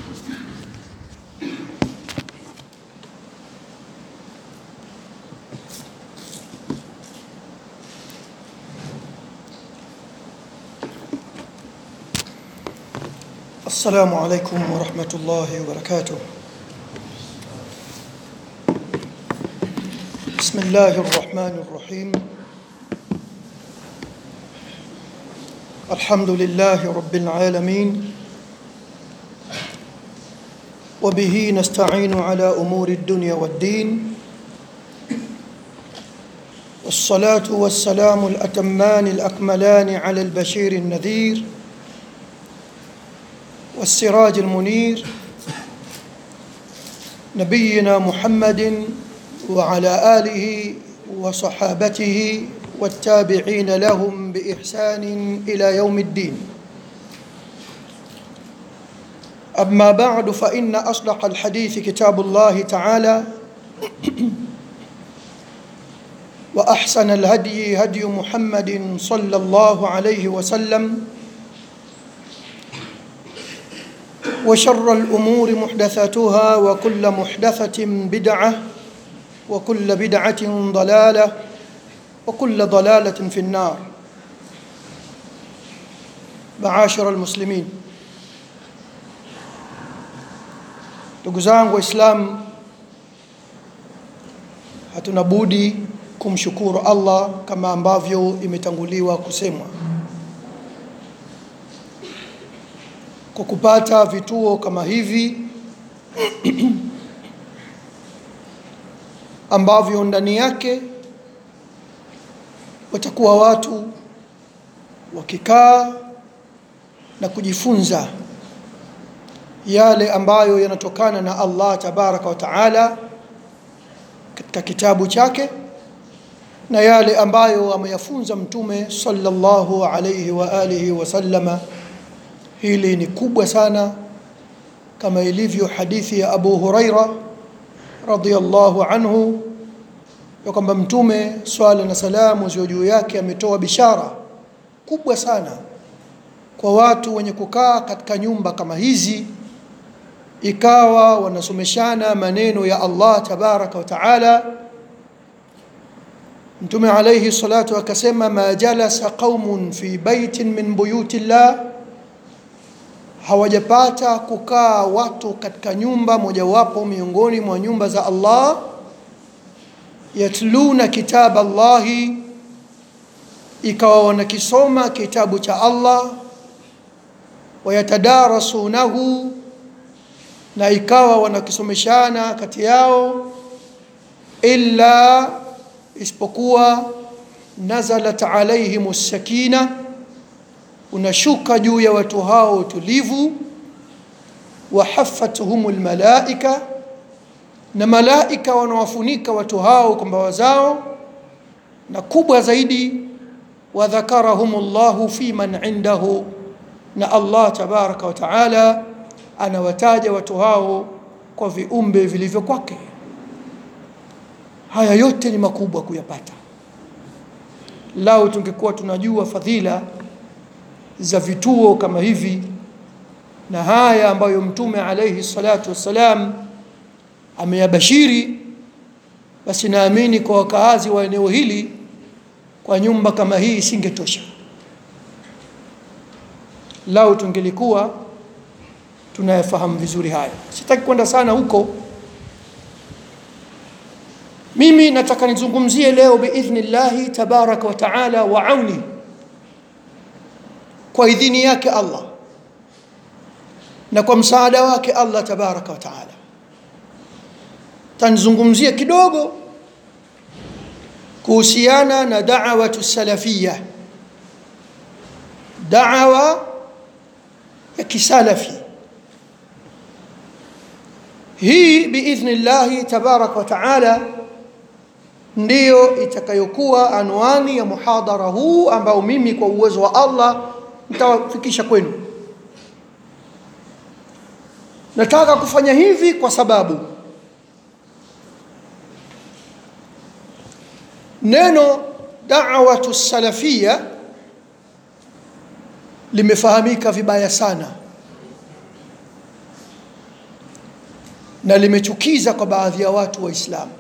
السلام عليكم ورحمة الله وبركاته بسم الله الرحمن الرحيم الحمد لله رب العالمين وبه نستعين على أمور الدنيا والدين والصلاة والسلام الأتمان الأكملان على البشير النذير والسراج المنير نبينا محمد وعلى آله وصحابته والتابعين لهم بإحسان إلى يوم الدين أما بعد فإن أصدق الحديث كتاب الله تعالى وأحسن الهدي هدي محمد صلى الله عليه وسلم وشر الأمور محدثاتها وكل محدثة بدعة وكل بدعة ضلالة وكل ضلالة في النار معاشر المسلمين ndugu zangu waislamu hatuna budi kumshukuru allah kama ambavyo imetanguliwa kusemwa kwa kupata vituo kama hivi ambavyo ndani yake watakuwa watu wakikaa na kujifunza yale ambayo yanatokana na Allah tabaraka wa taala katika kitabu chake na yale ambayo ameyafunza mtume sallallahu alayhi wa alihi wasallama hili ni kubwa sana kama ilivyo hadithi ya Abu Huraira radhiyallahu anhu ya kwamba mtume swala na salamu ziwe juu yake ametoa bishara kubwa sana kwa watu wenye kukaa katika nyumba kama hizi ikawa wanasomeshana maneno ya Allah tabaraka wa taala mtume alayhi salatu akasema ma jalasa qaumun fi baitin min buyuti llah hawajapata kukaa watu katika nyumba mojawapo miongoni mwa nyumba za Allah yatluna kitab Allahi ikawa wanakisoma kitabu cha Allah wayatadarasunahu na ikawa wanakisomeshana kati yao illa isipokuwa nazalat alaihim sakina unashuka juu ya watu hao utulivu wahafathum almalaika na malaika wanawafunika watu hao kwa mbawa zao na kubwa zaidi wadhakarahum Allahu fi man indahu na Allah tabaraka wa taala anawataja watu hao kwa viumbe vilivyo kwake haya yote ni makubwa kuyapata lao tungekuwa tunajua fadhila za vituo kama hivi na haya ambayo mtume alayhi salatu wassalam ameyabashiri basi naamini kwa wakaazi wa eneo hili kwa nyumba kama hii isingetosha lao tungelikuwa tunayafahamu vizuri haya sitaki kwenda sana huko mimi nataka nizungumzie leo biidhnillahi tabaraka wa taala wa auni kwa idhini yake Allah na kwa msaada wake Allah tabaraka wa taala tanzungumzia kidogo kuhusiana na da'watu salafia da'wa ya kisalafi hii biidhnillahi tabaraka wa taala ndiyo itakayokuwa anwani ya muhadhara huu ambao mimi kwa uwezo wa Allah nitawafikisha kwenu nataka kufanya hivi kwa sababu neno da'watu salafia limefahamika vibaya sana na limechukiza kwa baadhi ya watu waislamu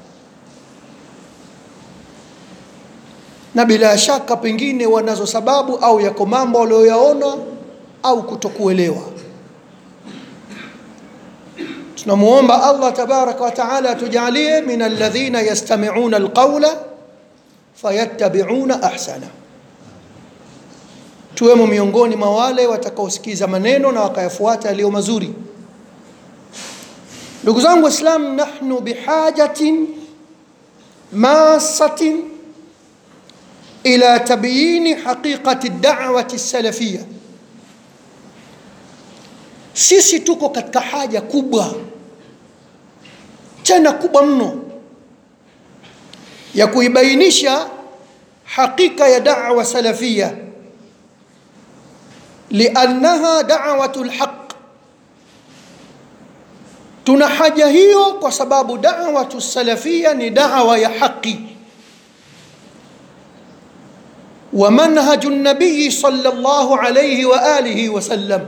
na bila shaka pengine wanazo sababu au yako mambo walioyaona au kutokuelewa tunamuomba allah tabaraka wa taala atujalie min alladhina yastamiuna alqaula fayattabiuna ahsana tuwemo miongoni mwa wale watakaosikiza maneno na wakayafuata yaliyo mazuri ndugu zangu waislam nahnu bihajatin masatin ila tabyini haqiqati da'wati salafia sisi tuko katika haja kubwa tena kubwa mno ya kuibainisha hakika ya da'wa salafia liannaha da'watu lhaq tuna haja hiyo kwa sababu da'watu salafia ni da'wa ya haqi ومنهج النبي صلى الله عليه وآله وسلم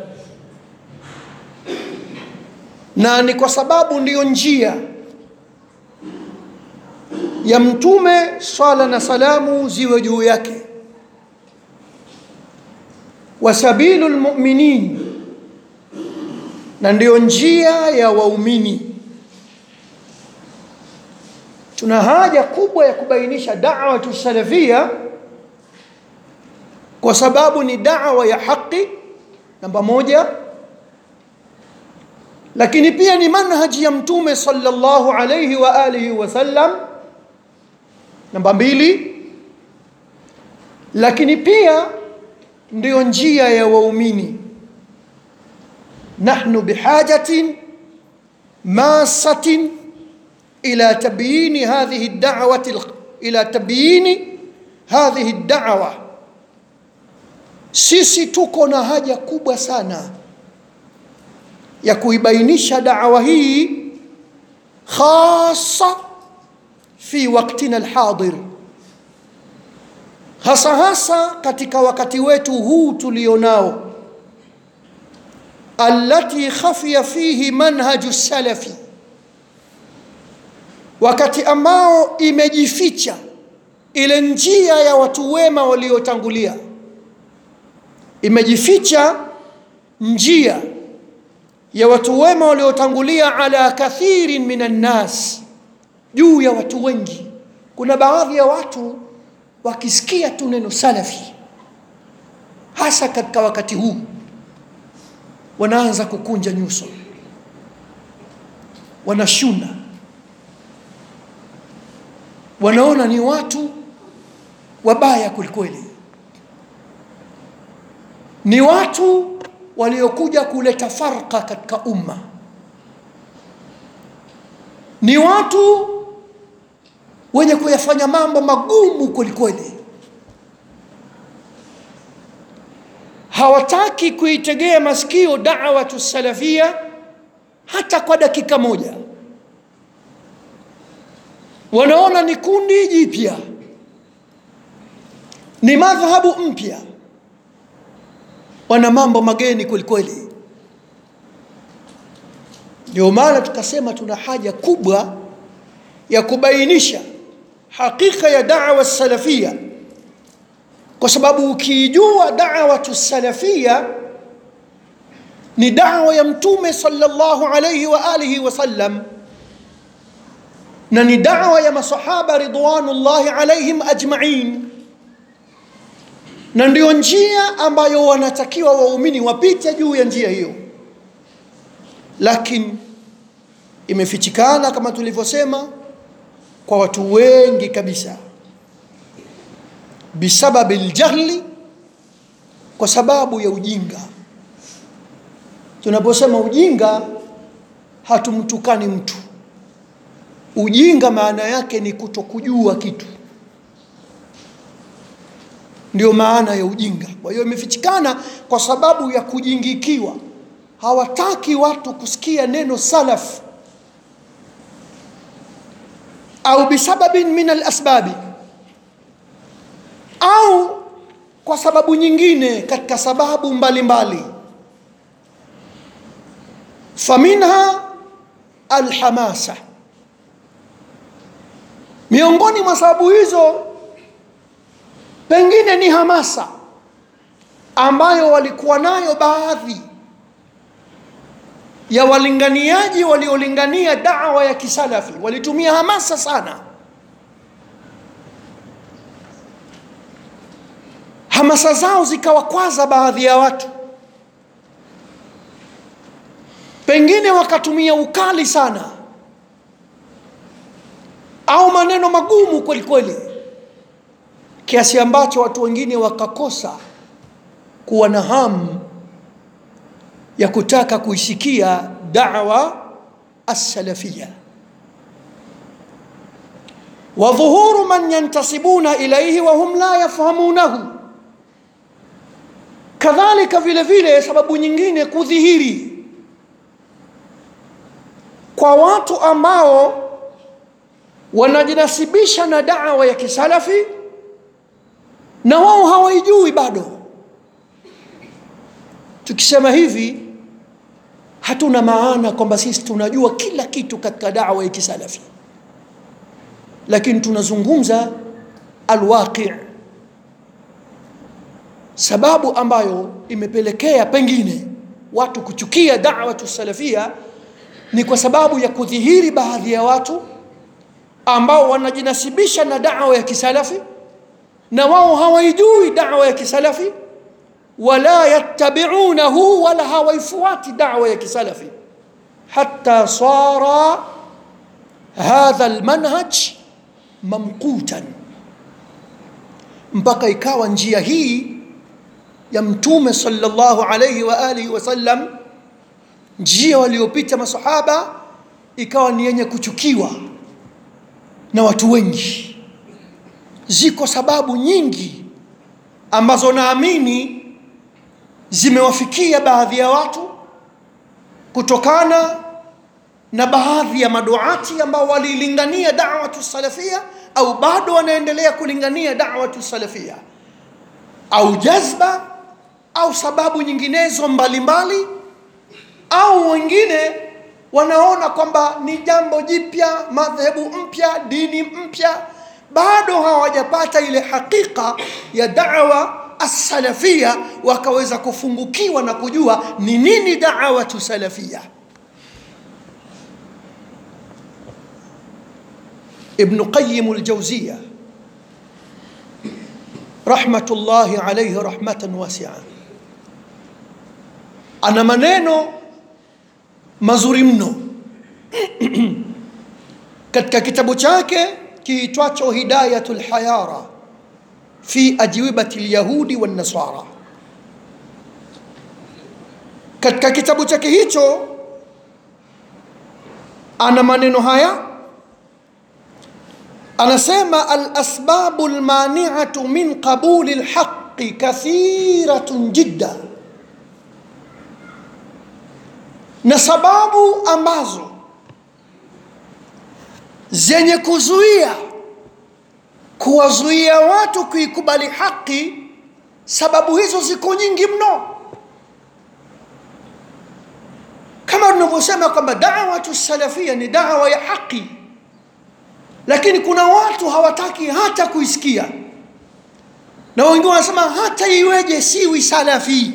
na ni kwa sababu ndiyo njia ya mtume swala na salamu ziwe juu yake wa sabilu lmuminin na ndiyo njia ya waumini tuna haja kubwa ya kubainisha dawatu salafia kwa sababu ni dawa ya haki namba moja lakini pia ni manhaji ya mtume sallallahu alayhi wa alihi wasallam namba mbili lakini pia ndiyo njia ya waumini nahnu bihajatin masatin ila tabyini hadhihi da'wati ila tabyini hadhihi da'wa sisi tuko na haja kubwa sana ya kuibainisha da'wa hii khasa fi waktina alhadir hasa hasa katika wakati wetu huu tulionao allati khafiya fihi manhaju salafi wakati ambao imejificha ile njia ya watu wema waliotangulia imejificha njia ya watu wema waliotangulia ala kathirin minan nas juu ya watu wengi kuna baadhi ya watu wakisikia tu neno salafi hasa katika wakati huu wanaanza kukunja nyuso wanashuna wanaona ni watu wabaya kwelikweli ni watu waliokuja kuleta farqa katika umma ni watu wenye kuyafanya mambo magumu kwelikweli hawataki kuitegea masikio da'watu salafia hata kwa dakika moja wanaona ni kundi jipya ni madhhabu mpya wana mambo mageni kwelikweli ndio maana tukasema tuna haja kubwa ya kubainisha hakika ya da'wa salafia kwa sababu ukiijua da'watu salafia ni da'wa ya mtume sallallahu alayhi wa alihi wasallam na ni da'wa ya masahaba ridwanullahi alaihim ajma'in na ndio njia ambayo wanatakiwa waumini wapite juu ya njia hiyo lakini imefichikana kama tulivyosema kwa watu wengi kabisa bisababi ljahli kwa sababu ya ujinga tunaposema ujinga hatumtukani mtu ujinga maana yake ni kutokujua kitu ndio maana ya ujinga kwa hiyo imefichikana kwa sababu ya kujingikiwa hawataki watu kusikia neno salaf au bisababin min alasbabi au kwa sababu nyingine katika sababu mbalimbali mbali. faminha alhamasa miongoni mwa sababu hizo pengine ni hamasa ambayo walikuwa nayo baadhi ya walinganiaji waliolingania dawa ya kisalafi walitumia hamasa sana hamasa zao zikawakwaza baadhi ya watu pengine wakatumia ukali sana au maneno magumu kweli kweli kiasi ambacho watu wengine wakakosa kuwa na hamu ya kutaka kuisikia dawa assalafia wa dhuhuru man yantasibuna ilaihi wa hum la yafhamunahu kadhalika vile vile sababu nyingine kudhihiri kwa watu ambao wanajinasibisha na dawa ya kisalafi na wao hawaijui bado tukisema hivi hatuna maana kwamba sisi tunajua kila kitu katika dawa ya kisalafi lakini tunazungumza alwaqi sababu ambayo imepelekea pengine watu kuchukia da'watu salafia ni kwa sababu ya kudhihiri baadhi ya watu ambao wanajinasibisha na da'wa ya kisalafi na wao hawaijui da'wa ya kisalafi wala yattabi'unahu wala hawaifuati da'wa ya kisalafi hatta sara hadha almanhaj mamqutan mpaka ikawa njia hii ya mtume sallallahu alayhi wa alihi wasallam njia waliopita masahaba ikawa ni yenye kuchukiwa na watu wengi ziko sababu nyingi ambazo naamini zimewafikia baadhi ya watu kutokana na baadhi ya maduati ambao walilingania da'watu salafia au bado wanaendelea kulingania da'watu salafia au jazba au sababu nyinginezo mbalimbali mbali, au wengine wanaona kwamba ni jambo jipya madhehebu mpya dini mpya bado hawajapata ile hakika ya da'wa as-salafia wakaweza kufungukiwa na kujua ni nini da'watu salafia ابن قيم الجوزية رحمة الله عليه رحمة واسعة أنا maneno mazuri mno katika kitabu chake kiitwacho Hidayatul Hayara fi ajwibati alyahudi wan nasara katika kitabu chake hicho ana maneno haya anasema alasbabu almani'atu min qabuli alhaqqi kathiratun jidda na sababu ambazo zenye kuzuia kuwazuia watu kuikubali haki sababu hizo ziko nyingi mno kama tunavyosema kwamba da'watu salafia ni dawa ya haki lakini kuna watu hawataki hata kuisikia na wengine wanasema hata iweje siwi salafi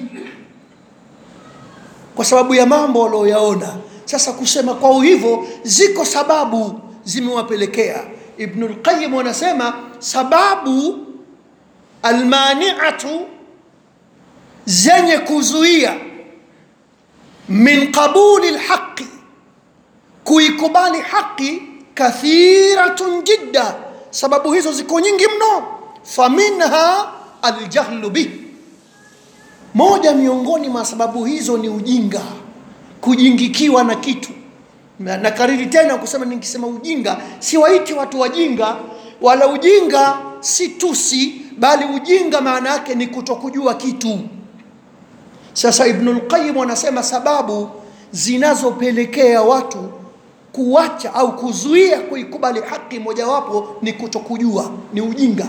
kwa sababu ya mambo walioyaona sasa kusema kwao hivyo ziko sababu zimewapelekea ibnul qayyim anasema sababu almani'atu zenye kuzuia min qabuli alhaqi kuikubali haki kathiratun jidda sababu hizo ziko nyingi mno faminha aljahlu bih moja miongoni mwa sababu hizo ni ujinga kujingikiwa na kitu na, na kariri tena kusema nikisema ujinga siwaiti watu wajinga wala ujinga si tusi bali ujinga maana yake ni kutokujua kitu sasa ibnul qayyim anasema sababu zinazopelekea watu kuacha au kuzuia kuikubali haki mojawapo ni kutokujua ni ujinga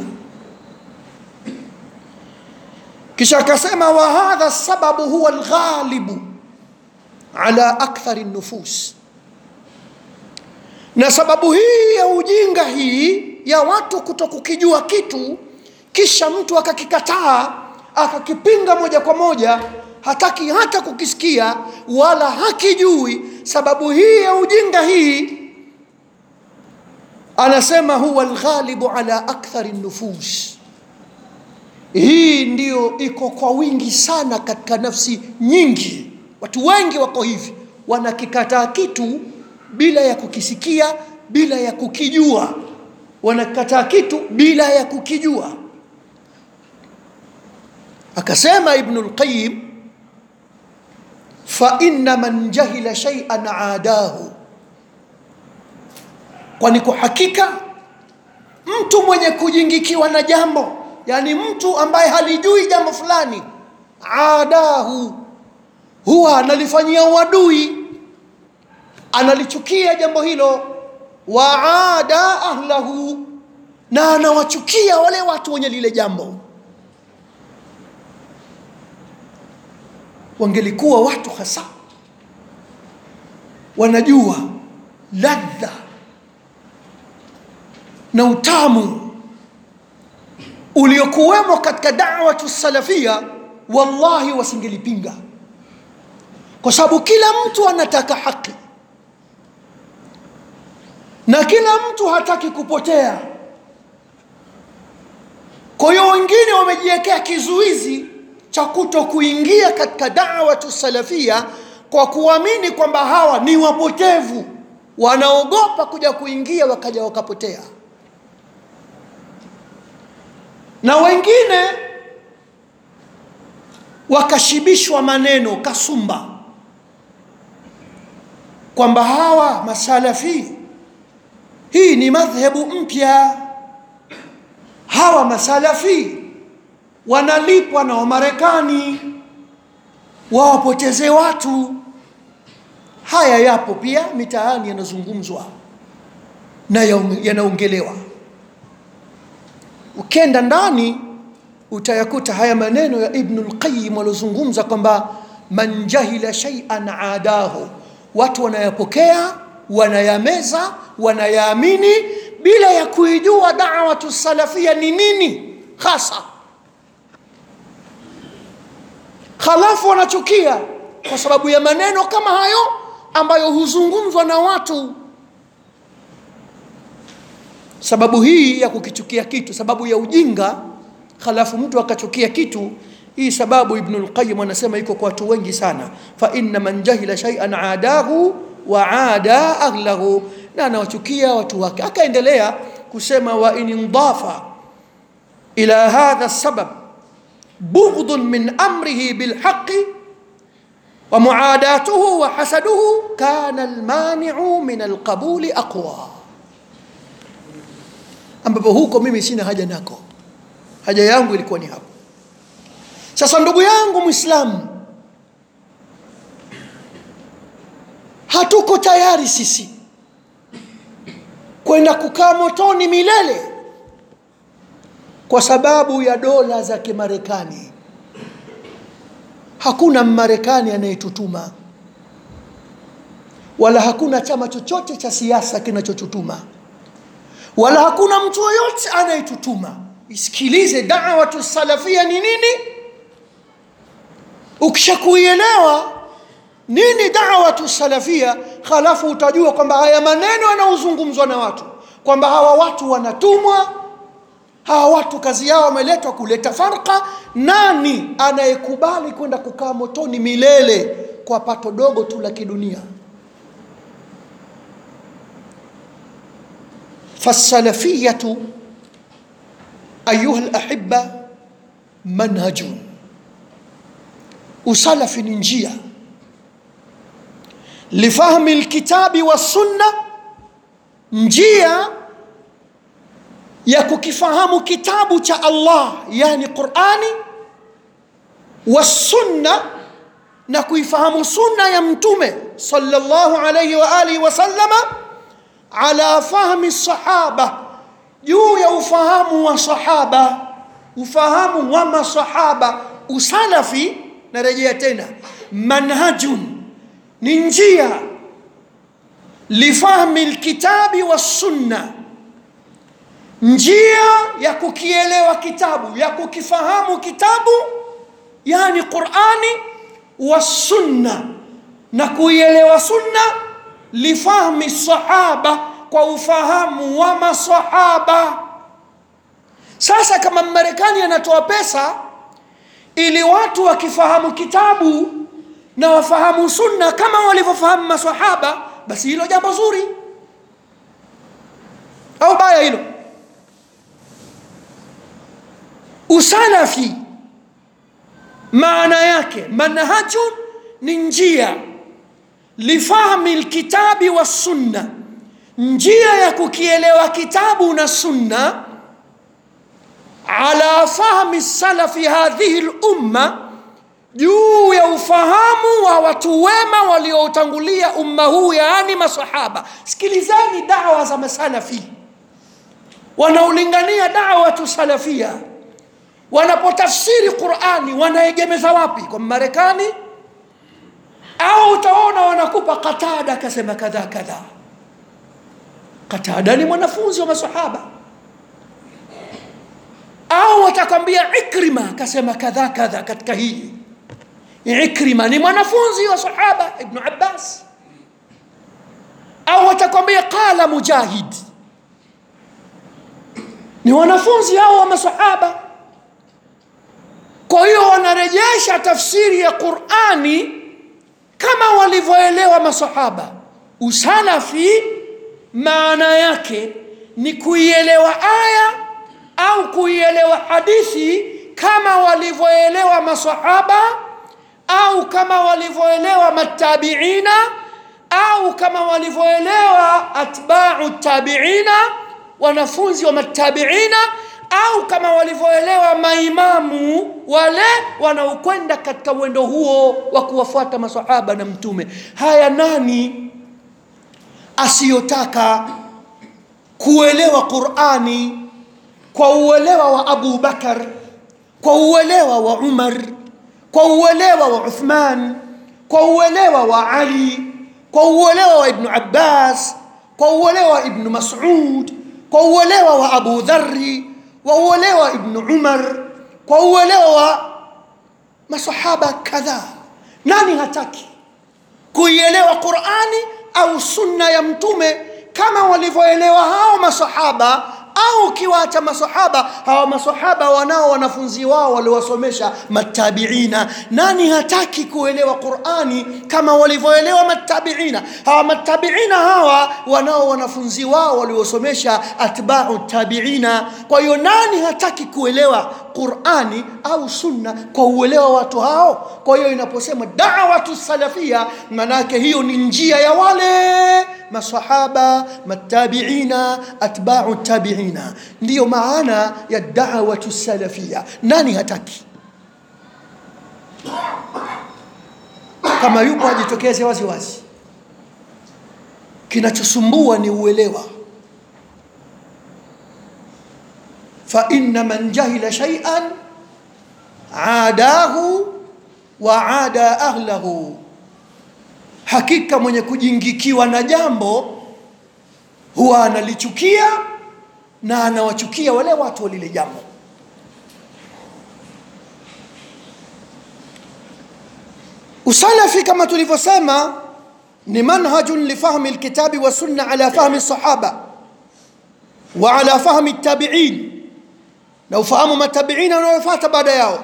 kisha akasema wa hadha sababu huwa alghalibu ala akthari nufus na sababu hii ya ujinga hii ya watu kuto kukijua kitu kisha mtu akakikataa akakipinga moja kwa moja hataki hata kukisikia wala hakijui sababu hii ya ujinga hii anasema huwa alghalibu ala akthari nufus hii ndiyo iko kwa wingi sana katika nafsi nyingi watu wengi wako hivi wanakikataa kitu bila ya kukisikia bila ya kukijua wanakataa kitu bila ya kukijua akasema ibnu lqayim faina man jahila shaian adahu kwani kwa hakika mtu mwenye kujingikiwa na jambo yani mtu ambaye halijui jambo fulani adahu huwa analifanyia uadui analichukia jambo hilo waada ahlahu na anawachukia wale watu wenye lile jambo wangelikuwa watu hasa wanajua ladha na utamu uliokuwemo katika dawatu salafia wallahi wasingelipinga kwa sababu kila mtu anataka haki na kila mtu hataki kupotea kwa hiyo wengine wamejiwekea kizuizi cha kuto kuingia katika dawatu salafia kwa kuamini kwamba hawa ni wapotevu wanaogopa kuja kuingia wakaja wakapotea na wengine wakashibishwa maneno kasumba kwamba hawa masalafi hii ni madhhebu mpya hawa masalafi wanalipwa na wamarekani wawapoteze watu haya yapo pia mitaani yanazungumzwa na yanaongelewa ukenda ndani utayakuta haya maneno ya ibnu lqayim waliozungumza kwamba man jahila shaian adahu watu wanayapokea wanayameza wanayaamini bila ya kuijua dawatu salafia ni nini hasa halafu wanachukia kwa sababu ya maneno kama hayo ambayo huzungumzwa na watu sababu hii ya kukichukia kitu sababu ya ujinga halafu mtu akachukia kitu hii sababu ibnu lqayim anasema iko kwa watu wengi sana fa inna man jahila shaian adahu wa ada ahlahu na anawachukia watu wake akaendelea kusema wa in indafa ila hadha sabab بغض من امره بالحق ومعاداته وحسده كان المانع من القبول اقوى ambapo huko mimi sina haja nako haja yangu ilikuwa ni hapo sasa ndugu yangu mwislamu hatuko tayari sisi kwenda kukaa motoni milele kwa sababu ya dola za kimarekani hakuna mmarekani anayetutuma wala hakuna chama chochote cha siasa kinachotutuma wala hakuna mtu yoyote anayetutuma isikilize dawatu salafia ni nini ukishakuielewa nini dawatu salafia halafu utajua kwamba haya maneno yanayozungumzwa na watu kwamba hawa watu wanatumwa hawa watu kazi yao wameletwa kuleta farka nani anayekubali kwenda kukaa motoni milele kwa pato dogo tu la kidunia فالسلفية أيها الأحبة منهج وسلف ننجية لفهم الكتاب والسنة نجية ya kukifahamu kitabu cha Allah yani Qur'ani wasunna na kuifahamu sunna ya mtume sallallahu alayhi wa alihi wasallama ala fahmi sahaba juu ya ufahamu wa sahaba ufahamu wa masahaba usalafi narejea tena manhajun ni njia lifahmi lkitabi wassunna njia ya kukielewa kitabu ya kukifahamu kitabu yani qurani wassunna na kuielewa sunna lifahmi sahaba kwa ufahamu wa masahaba sasa kama marekani anatoa pesa ili watu wakifahamu kitabu na wafahamu sunna kama walivyofahamu masahaba basi hilo jambo zuri au baya hilo usalafi maana yake manhajun ni njia lifahmi lkitabi wassunna njia ya kukielewa kitabu na sunna ala fahmi salafi hadhihi lumma juu ya ufahamu wa watu wema walioutangulia umma huu yaani masahaba sikilizani dawa za masalafi wanaolingania dawatu salafia wanapotafsiri qurani wanaegemeza wapi kwa marekani au utaona wanakupa qatada akasema kadha kadha qatada ni mwanafunzi wa masahaba au watakwambia ikrima akasema kadha kadha katika hii ikrima ni mwanafunzi wa sahaba ibnu abbas au watakwambia qala mujahid ni wanafunzi hao wa masahaba kwa hiyo wanarejesha tafsiri ya qurani kama walivyoelewa masahaba usalafi maana yake ni kuielewa aya au kuielewa hadithi kama walivyoelewa masahaba au kama walivyoelewa matabiina au kama walivyoelewa atbau tabiina wanafunzi wa matabiina au kama walivyoelewa maimamu wale wanaokwenda katika mwendo huo wa kuwafuata masahaba na mtume haya nani asiyotaka kuelewa qurani kwa uelewa wa abu bakar kwa uelewa wa umar kwa uelewa wa uthman kwa uelewa wa ali kwa uelewa wa ibnu abbas kwa uelewa wa ibnu masud kwa uelewa wa abu dhari kwa uelewa wa ibnu umar kwa uelewa wa masahaba kadhaa nani hataki kuielewa qurani au sunna ya mtume kama walivyoelewa hao masahaba au ukiwaacha masahaba hawa masahaba wanao wanafunzi wao waliowasomesha matabiina nani hataki kuelewa qurani kama walivyoelewa matabiina hawa matabiina hawa wanao wanafunzi wao waliosomesha atbau tabiina kwa hiyo nani hataki kuelewa qurani au sunna kwa uelewa watu hao kwa hiyo inaposema dawatu salafia manake hiyo ni njia ya wale masahaba matabiina atbau tabiina ndiyo maana ya dawatu salafia nani hataki kama yupo ajitokeze wazi wazi kinachosumbua ni uelewa فإن من جهل شيئا عاداه وعادى أهله hakika mwenye kujingikiwa na jambo huwa analichukia na anawachukia wale watu wa lile jambo usalafi kama tulivyosema ni manhajun lifahmi lkitabi wasunna ala fahmi sahaba wa ala fahmi tabiin na ufahamu matabiina wanaofuata baada yao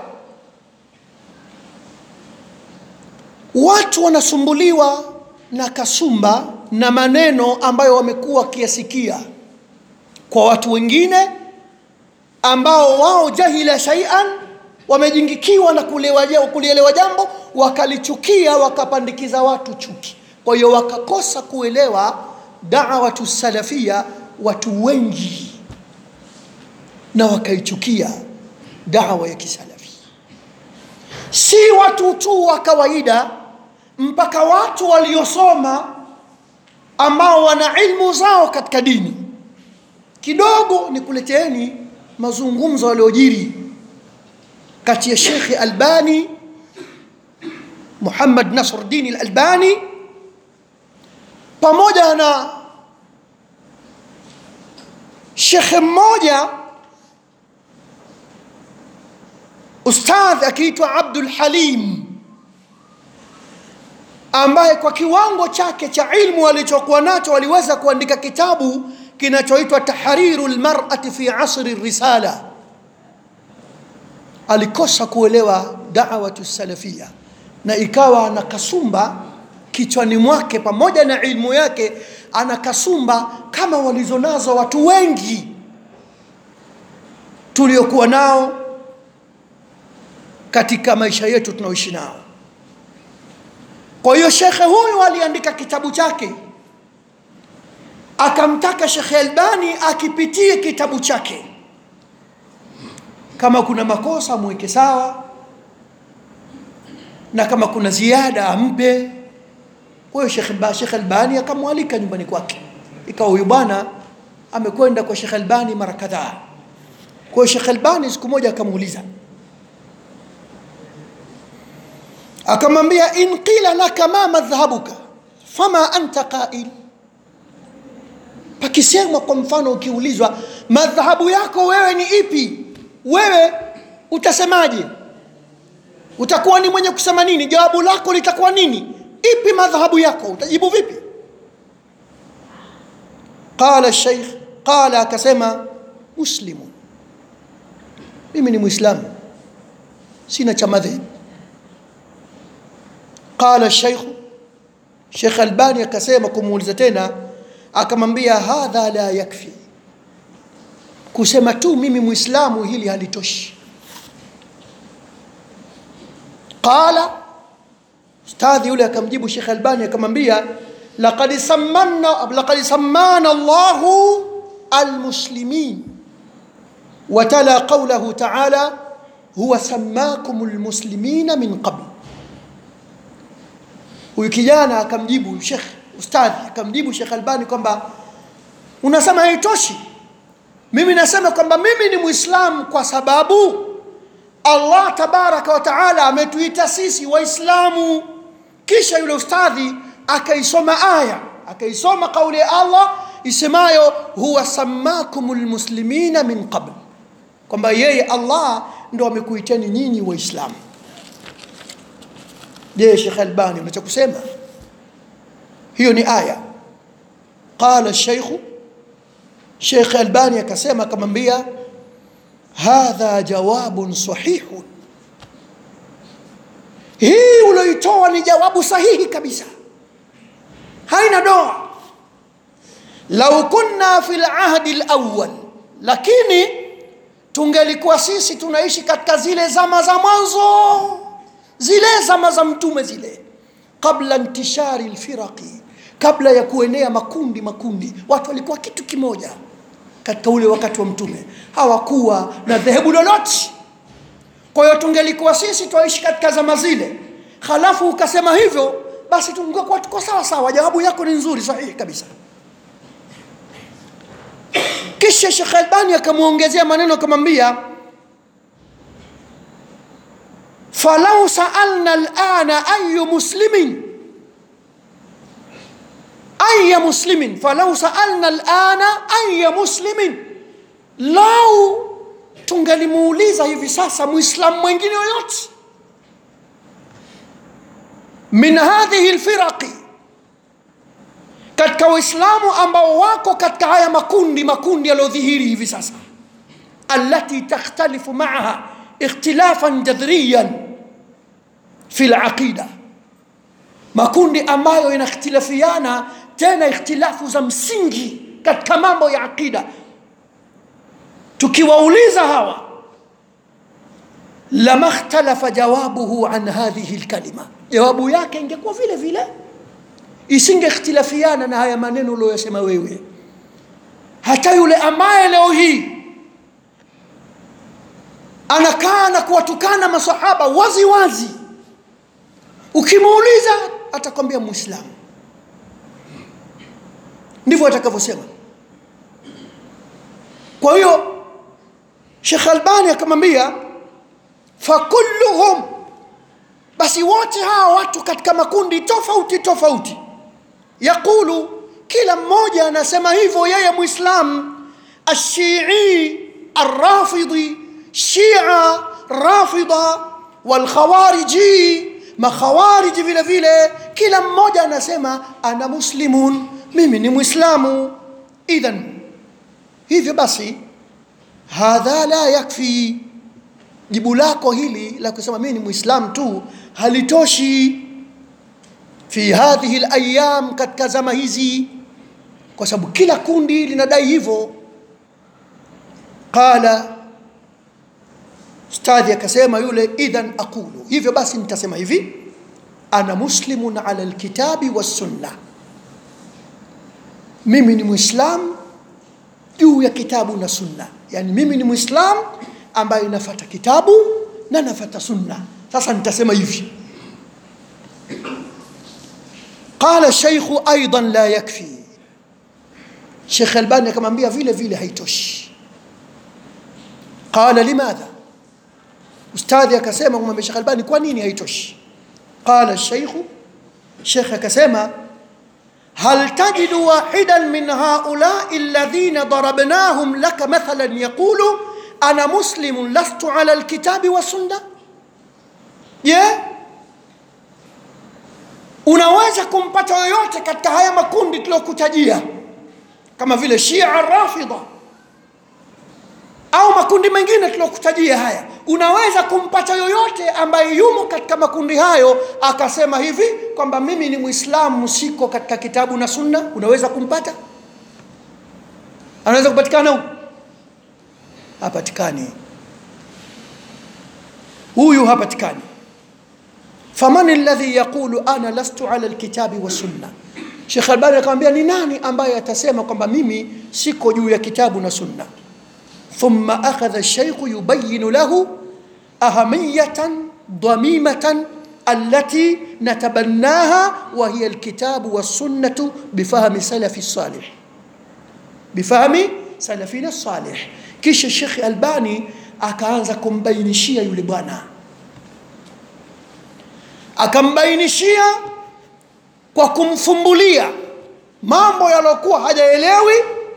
watu wanasumbuliwa na kasumba na maneno ambayo wamekuwa wakiyasikia kwa watu wengine ambao wao jahila shaian wamejingikiwa na kulielewa jambo wakalichukia wakapandikiza watu chuki kwa hiyo wakakosa kuelewa dawatu salafia watu wengi na wakaichukia dawa ya kisalafi si watu tu wa kawaida mpaka watu waliosoma ambao wana ilmu zao katika dini kidogo ni kuleteeni mazungumzo yaliyojiri kati ya shekhi albani muhammad nasruddin albani pamoja na shekhe mmoja ustadh akiitwa abdul halim ambaye kwa kiwango chake cha ilmu alichokuwa nacho aliweza kuandika kitabu kinachoitwa tahriru lmarati fi asri risala alikosa kuelewa dawatu salafia na ikawa ana kasumba kichwani mwake pamoja na ilmu yake ana kasumba kama walizonazo watu wengi tuliokuwa nao katika maisha yetu tunaoishi nao kwa hiyo shekhe huyu aliandika kitabu chake akamtaka shekhe albani akipitie kitabu chake kama kuna makosa mweke sawa na kama kuna ziada ampe kwa hiyo shekhe shekhe albani akamwalika nyumbani kwake ikawa huyu bwana amekwenda kwa shekhe albani mara kadhaa kwa hiyo shekhe albani siku moja akamuuliza akamwambia in qila laka ma madhhabuka fama anta qail pakisemwa kwa mfano ukiulizwa madhhabu yako wewe ni ipi wewe utasemaje utakuwa ni mwenye kusema nini jawabu lako litakuwa nini ipi madhhabu yako utajibu vipi qala sheikh qala akasema muslimun mimi ni muislamu sina cha madhehebu qala sheikh Sheikh Albani akasema kumuuliza tena akamwambia hadha la yakfi kusema tu mimi muislamu hili halitoshi qala ustadhi yule akamjibu Sheikh Albani akamwambia laqad sammanna laqad sammana Allahu almuslimin وتلا قوله تعالى هو سماكم المسلمين من قبل huyu kijana akamjibu shekh ustadhi akamjibu shekh albani kwamba unasema haitoshi mimi nasema kwamba mimi ni mwislamu kwa sababu allah tabaraka wa taala ametuita sisi waislamu kisha yule ustadhi akaisoma aya akaisoma kauli ya allah isemayo huwa samakum lmuslimina min qabl kwamba yeye allah ndo amekuiteni nyinyi waislamu je shekh albani unacha kusema hiyo ni aya qala sheikhu shekh albani akasema akamwambia hadha jawabun sahihun hii ulioitoa ni jawabu sahihi kabisa haina doa lau kunna fi lahdi lawal lakini tungelikuwa sisi tunaishi katika zile zama za mwanzo zile zama za mtume zile qabla intishari lfiraqi kabla ya kuenea makundi makundi watu walikuwa kitu kimoja katika ule wakati wa mtume hawakuwa na dhehebu lolote kwa hiyo tungelikuwa sisi twaishi katika zama zile halafu ukasema hivyo basi tungekuwa tuko sawa sawa jawabu yako ni nzuri sahihi kabisa kisha shekh albani akamwongezea maneno akamwambia falau saalna lana ayu muslimin aya muslimin falau saalna lana aya muslimin lau tungelimuuliza hivi sasa mwislamu mwingine yoyote min hadhihi lfiraqi katika waislamu ambao wako katika haya makundi makundi yaliyodhihiri hivi sasa alati takhtalifu maaha ikhtilafan jadhriyan fi laqida makundi ambayo yanakhtilafiana tena ikhtilafu za msingi katika mambo ya aqida tukiwauliza hawa lama ikhtalafa jawabuhu an hadhihi lkalima jawabu yake ingekuwa vile vile isingekhtilafiana na haya maneno ulioyasema wewe hata yule ambaye leo hii anakaa na kuwatukana masahaba wazi wazi ukimuuliza atakwambia muislamu ndivyo atakavyosema kwa hiyo shekh albani akamwambia fakulluhum basi wote hawa watu katika makundi tofauti tofauti yaqulu kila mmoja anasema hivyo yeye muislam ashii arrafidi shia rafida walkhawariji makhawariji vile vile kila mmoja anasema ana muslimun mimi ni mwislamu idhan hivyo basi hadha la yakfi jibu lako hili la kusema mimi ni mwislam tu halitoshi fi hadhihi layam katika zama hizi kwa sababu kila kundi linadai hivyo qala stadhi akasema yule idhan aqulu hivyo basi nitasema hivi ana muslimun ala lkitabi wassunna mimi ni mwislam juu ya kitabu na sunna yani mimi ni mwislam ambaye nafata kitabu na nafata sunna sasa nitasema hivi qala sheikhu aidan la yakfi shekh albani akamwambia vile vile haitoshi qala limadha ustadhi akasema kumwambia shekh albani kwa nini haitoshi qala sheikhu shekh akasema هل تجد واحدا من هؤلاء الذين ضربناهم لك مثلا يقول أنا مسلم لست على الكتاب والسنة yeah. unaweza kumpata yoyote katika haya makundi tuliokutajia kama vile shia rafidha au makundi mengine tuliokutajia haya unaweza kumpata yoyote ambaye yumo katika makundi hayo akasema hivi kwamba mimi ni mwislamu siko katika kitabu na sunna unaweza kumpata anaweza kupatikana huyu hapatikani huyu hapatikani faman alladhi yaqulu ana lastu ala alkitabi wasunna shekh albani akamwambia ni nani ambaye atasema kwamba mimi siko juu ya kitabu na sunna ثم أخذ الشيخ يبين له أهمية ضميمة التي نتبناها وهي الكتاب والسنة بفهم سلف الصالح بفهم سلفنا الصالح كيش الشيخ الباني akaanza kumbainishia yule bwana akambainishia kwa kumfumbulia mambo yaliyokuwa hajaelewi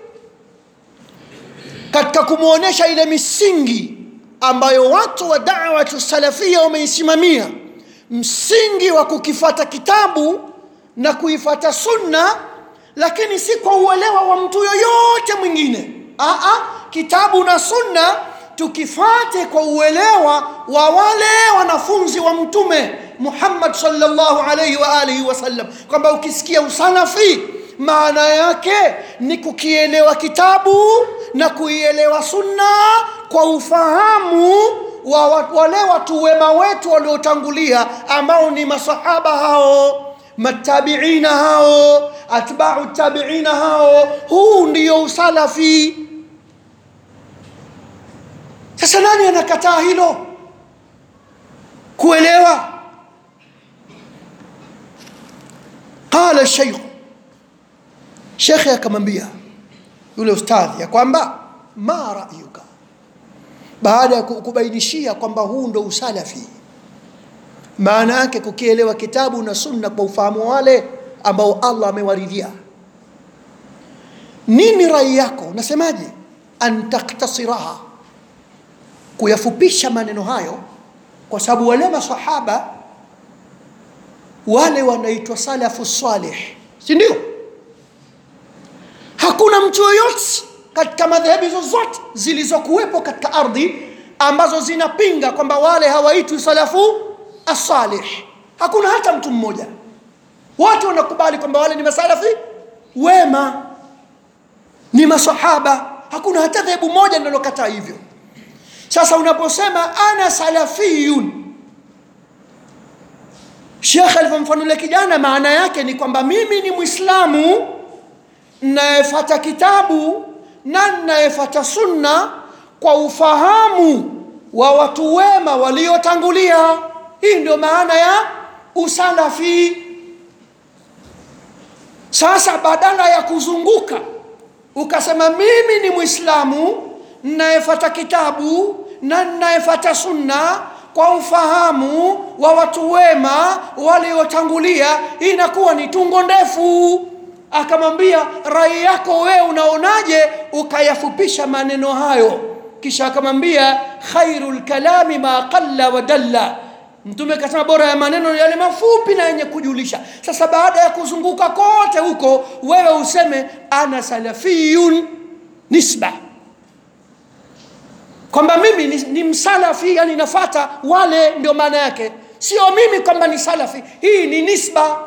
katika kumwonyesha ile misingi ambayo watu wa dawatu salafia wameisimamia msingi wa kukifata kitabu na kuifata sunna lakini si kwa uelewa wa mtu yoyote mwingine Aa, kitabu na sunna tukifate kwa uelewa wa wale wanafunzi wa mtume muhammad salllahu alaihi wa alihi wasallam kwamba ukisikia usalafi maana yake ni kukielewa kitabu na kuielewa sunna kwa ufahamu wa wale watu wema wetu waliotangulia ambao ni masahaba hao matabiina hao atbau tabiina hao huu ndio usalafi sasa nani anakataa hilo kuelewa qala sheikhu shekhe akamwambia yule ustadhi ya kwamba ma rayuka baada ya kubainishia kwamba huu ndo usalafi maana yake kukielewa kitabu na sunna kwa ufahamu wale ambao allah amewaridhia nini rai yako nasemaje an taktasiraha kuyafupisha maneno hayo kwa sababu wale masahaba wale wanaitwa salafu salih si ndio hakuna mtu yoyote katika madhehebu zozote zilizokuwepo katika ardhi ambazo zinapinga kwamba wale hawaitwi salafu asalih hakuna hata mtu mmoja wote wanakubali kwamba wale ni masalafi wema ni masahaba hakuna hata dhehebu moja linalokataa hivyo sasa unaposema ana salafiyun shekhe alivyomfanulia kijana maana yake ni kwamba mimi ni mwislamu nayefata kitabu na nayefata sunna kwa ufahamu wa watu wema waliotangulia hii ndio maana ya usalafi sasa badala ya kuzunguka ukasema mimi ni mwislamu nayefata kitabu na nayefata sunna kwa ufahamu wa watu wema waliotangulia inakuwa ni tungo ndefu akamwambia rai yako wewe unaonaje ukayafupisha maneno hayo kisha akamwambia khairul kalami ma qalla wa dalla mtume akasema bora ya maneno ni yale mafupi na yenye kujulisha sasa baada ya kuzunguka kote huko wewe useme ana salafiyun nisba kwamba mimi ni, ni msalafi yani nafata wale ndio maana yake sio mimi kwamba ni salafi hii ni nisba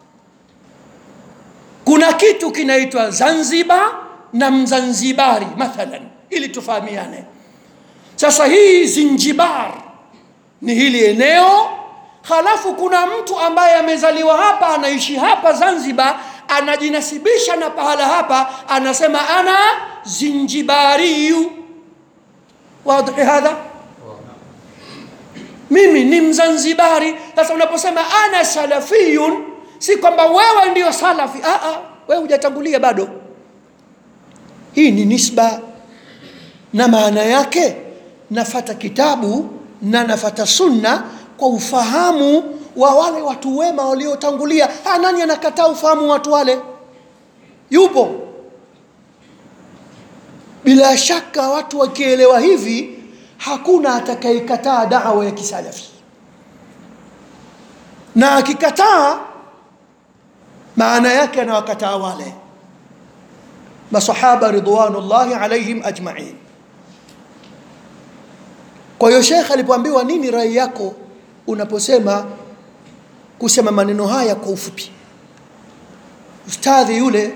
kuna kitu kinaitwa zanzibar na mzanzibari mathalan ili tufahamiane sasa hii zinjibar ni hili eneo halafu kuna mtu ambaye amezaliwa hapa anaishi hapa zanzibar anajinasibisha na pahala hapa anasema ana zinjibariyu wadhi hadha mimi ni mzanzibari sasa unaposema ana salafiyun si kwamba wewe ndio salafi ah, ah, wewe hujatangulia bado hii ni nisba na maana yake nafata kitabu na nafata sunna kwa ufahamu wa wale watu wema waliotangulia ah, nani anakataa ufahamu wa watu wale yupo bila shaka watu wakielewa hivi hakuna atakayekataa dawa ya kisalafi na akikataa maana yake anawakataa wale masahaba ridwanullahi alaihim ajmain kwa hiyo shekh alipoambiwa nini rai yako unaposema kusema maneno haya kwa ufupi ustadhi yule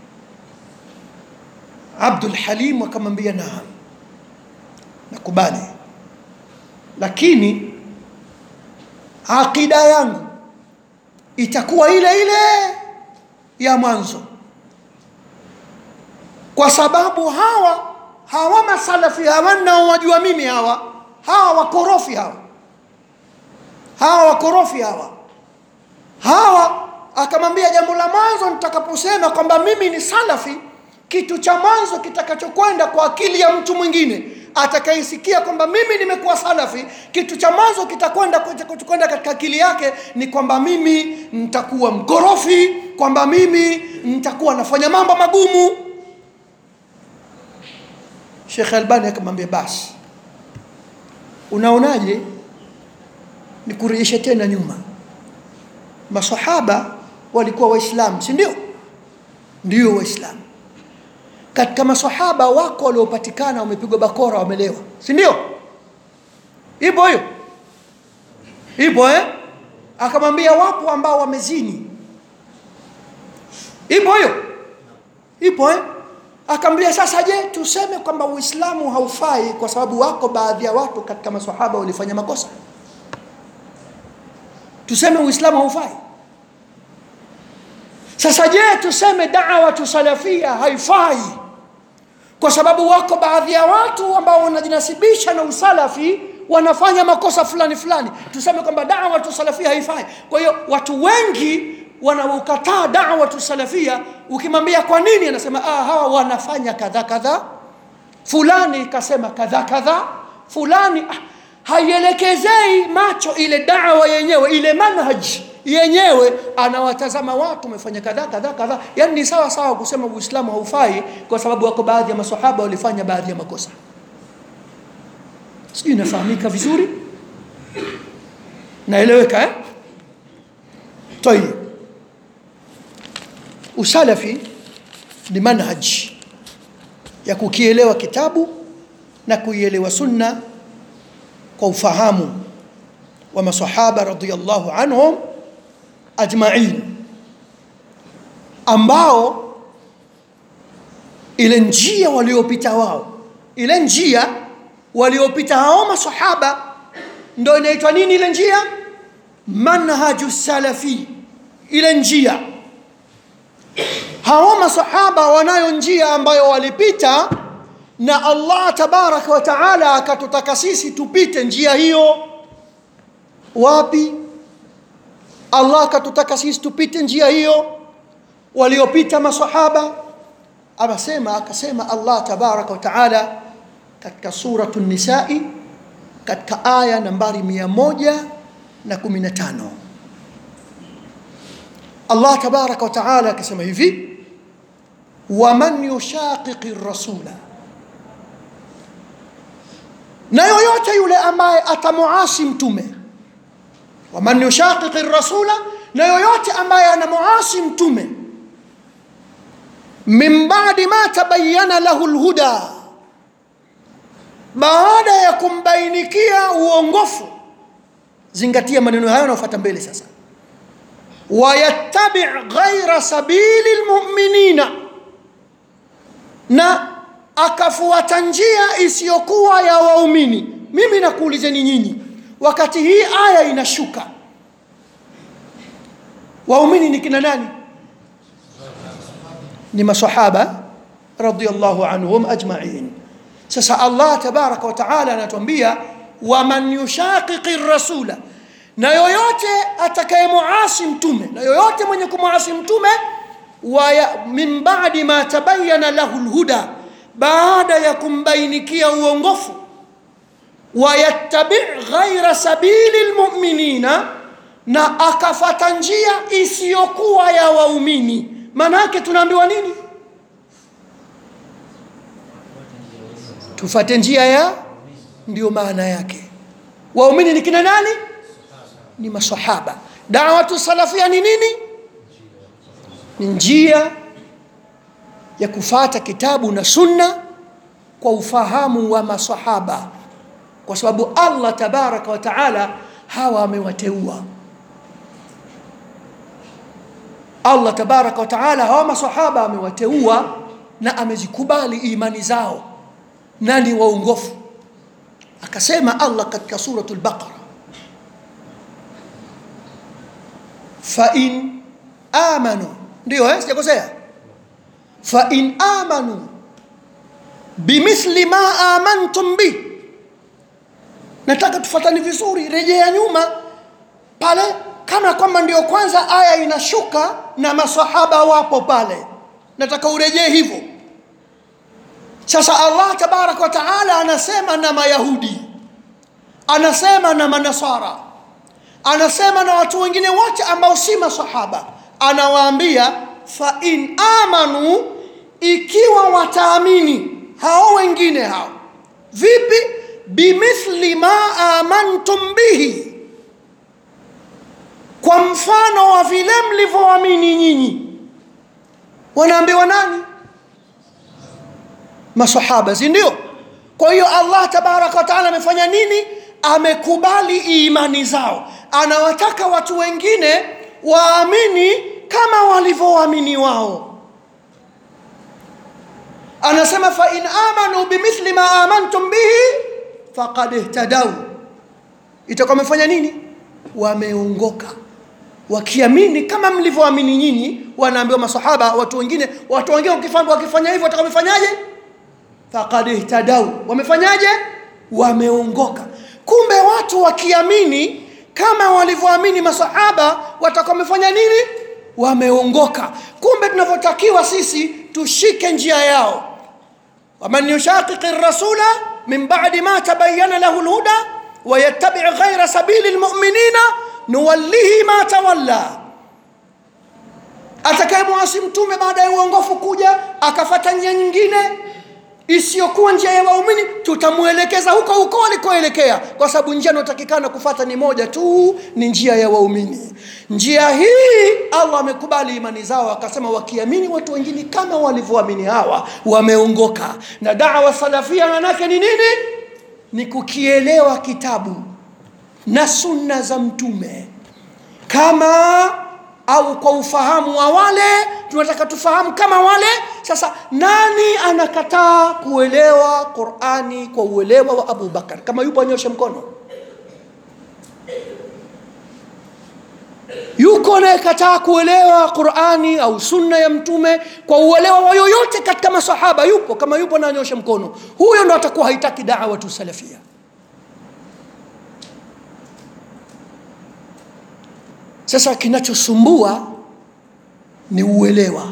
abdul halim akamwambia naam nakubali lakini aqida yangu itakuwa ile ile ya mwanzo kwa sababu hawa hawa masalafi hawa naowajua mimi hawa hawa wakorofi hawa hawa wakorofi hawa hawa akamwambia jambo la mwanzo nitakaposema kwamba mimi ni salafi kitu cha mwanzo kitakachokwenda kwa akili ya mtu mwingine atakayesikia kwamba mimi nimekuwa salafi kitu cha mwanzo kitakwenda kwenda katika akili yake ni kwamba mimi nitakuwa mkorofi kwamba mimi nitakuwa nafanya mambo magumu Sheikh Albani akamwambia basi unaonaje nikurejeshe tena nyuma masahaba walikuwa waislamu si ndio ndio waislamu katika masahaba wako waliopatikana wamepigwa bakora wamelewa si ndio ipo hiyo ipo eh akamwambia wapo ambao wamezini ipo hiyo ipo eh akamwambia sasa je tuseme kwamba uislamu haufai kwa sababu wako baadhi ya watu katika masahaba walifanya makosa tuseme uislamu haufai sasa je tuseme da'watu salafia haifai kwa sababu wako baadhi ya watu ambao wanajinasibisha na usalafi wanafanya makosa fulani fulani tuseme kwamba da'watu salafia haifai kwa hiyo watu wengi wanaokataa da'watu salafia ukimwambia kwa nini anasema ah hawa wanafanya kadha kadha fulani kasema kadha kadha fulani ah, haielekezei macho ile dawa yenyewe ile manhaj yenyewe anawatazama watu wamefanya kadha kadha kadha yani ni sawa sawa kusema uislamu haufai kwa sababu wako baadhi ya masahaba walifanya baadhi ya makosa sijui inafahamika vizuri naeleweka eh? tayib usalafi ni manhaj ya kukielewa kitabu na kuielewa sunna kwa ufahamu wa masahaba radhiyallahu anhum ajma'in ambao ile njia waliopita wao ile njia waliopita hao masahaba ndio inaitwa nini ile njia manhaju salafi ile njia hao masahaba wanayo njia ambayo walipita na Allah tabaraka wa taala akatutaka sisi tupite njia hiyo wapi Allah akatutaka sisi tupite njia hiyo waliopita masahaba anasema akasema Allah tabaraka wa taala katika suratu nisai katika aya nambari 115 Allah tabaraka wa taala akasema hivi waman yushaqiqi rasula na yoyote yule ambaye atamuasi mtume waman yushaqiqi rasula na yoyote ambaye anamuasi mtume min badi ma tabayana lahu lhuda baada ya kumbainikia uongofu zingatia maneno hayo anaofuata mbele sasa wayattabi ghaira sabili lmuminina na akafuata njia isiyokuwa ya waumini mimi nakuulizeni nyinyi wakati hii aya inashuka waumini ni kina nani ni masahaba radhiallahu anhum ajmain sasa allah tabaraka wataala anatuambia waman yushaqiqi rasula na yoyote atakayemuasi mtume na yoyote mwenye kumuasi mtume waya, min badi ma tabayana lahu lhuda baada ya kumbainikia uongofu wayattabi ghaira sabili lmuminina na akafata njia isiyokuwa ya waumini maana yake tunaambiwa nini tufate njia ya ndio maana yake waumini ni kina nani ni masahaba dawatu salafia ni nini ni njia ya kufata kitabu na sunna kwa ufahamu wa masahaba kwa sababu allah tabaraka wa taala hawa amewateua allah tabaraka wa taala hawa masahaba amewateua na amezikubali imani zao na ni waongofu akasema allah katika suratu lbaqara fain amanu ndio eh? sijakosea fain amanu bimithli ma amantum bih nataka tufatani vizuri rejea nyuma pale kama kwamba ndio kwanza aya inashuka na masahaba wapo pale nataka urejee hivyo sasa allah tabaraka wa taala anasema na mayahudi anasema na manasara anasema na watu wengine wote ambao si masahaba anawaambia fain amanu ikiwa wataamini hao wengine hao vipi bimithli ma amantum bihi kwa mfano wa vile mlivyoamini nyinyi wanaambiwa nani masahaba si ndio kwa hiyo allah tabaraka wataala amefanya nini amekubali imani zao anawataka watu wengine waamini kama walivyoamini wao anasema fain amanu bimithli ma amantum bihi faqad ihtadau itakuwa wamefanya nini wameongoka wakiamini kama mlivyoamini nyinyi wanaambiwa masahaba watu wengine watu wengine wakifanya wakifanya hivyo watakuwa wamefanyaje faqad ihtadau wamefanyaje wameongoka kumbe watu wakiamini kama walivyoamini masahaba watakuwa wamefanya nini wameongoka kumbe tunavyotakiwa sisi tushike njia yao waman yushaqiqi rasula min badi ma tabayana lahu lhuda wayattabi ghaira sabili lmuminina nuwallihi ma tawalla atakayemwasi mtume baada ya uongofu kuja akafata njia nyingine isiyokuwa njia ya waumini tutamwelekeza huko huko alikoelekea kwa sababu njia inayotakikana kufata ni moja tu ni njia ya waumini njia hii allah amekubali imani zao akasema wakiamini watu wengine kama walivyoamini hawa wameongoka na dawa salafia manake ni nini ni kukielewa kitabu na sunna za mtume kama au kwa ufahamu wa wale tunataka tufahamu kama wale sasa nani anakataa kuelewa qurani kwa uelewa wa abu bakar kama yupo anyoshe mkono yuko anayekataa kuelewa qurani au sunna ya mtume kwa uelewa wa yoyote katika masahaba yupo kama yupo na anyoshe mkono huyo ndo atakuwa haitaki dawatu salafia sasa kinachosumbua ni uelewa